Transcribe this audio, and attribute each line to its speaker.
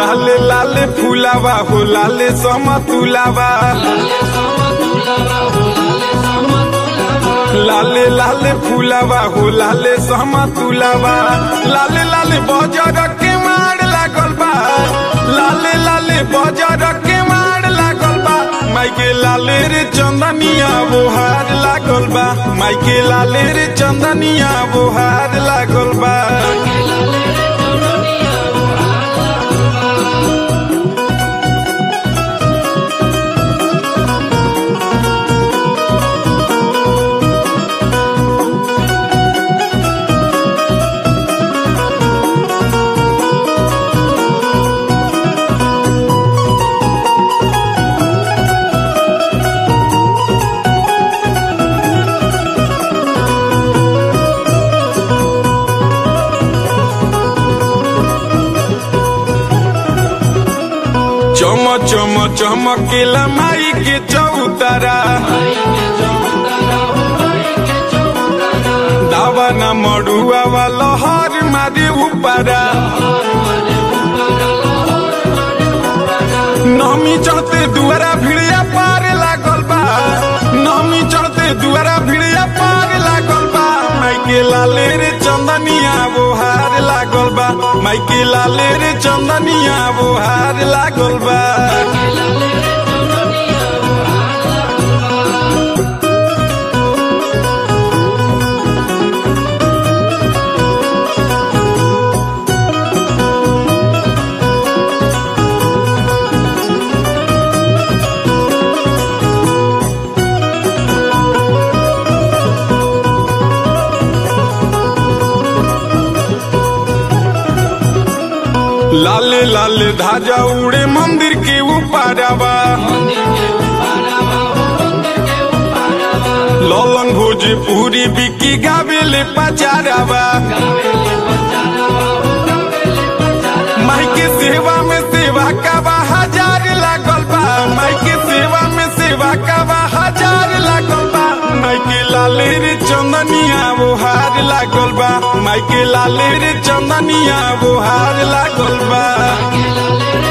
Speaker 1: लाले लाले फुलावा हो लाले समतुलावा लाले लाले फुलावा हो लाले समतुलावा लाले लाले बजर के मार लागल बा लाले लाले बजर के मार लागल बा माइके लाले रे चंदनिया बोहार लागल बा माइके लाले रे चंदनिया बोहार लागल बा चम चम चमकेला माई के चौतारा दावा न मड़ुआ वाला हर मारे ऊपरा नमी चढ़ते दुआरा भिड़िया पार लागल बा नमी चढ़ते दुआरा भिड़िया पार लागल बा माइके लाले रे चंदनिया बोहार लागल बा माइके लाले रे चंदनिया बोहार लागल बा लाले लाले धाजा उड़े मंदिर के ऊपरवा ललन भोजपुरी बिकी गावेले पचारवा माई के सेवा में सेवा का बा हजार लागल बा माई के सेवा में सेवा का बा हजार लागल बा माई के लाले रे चंदनिया वो हार लागल बा माई के लाले रे चंदनिया वो हार लागल बा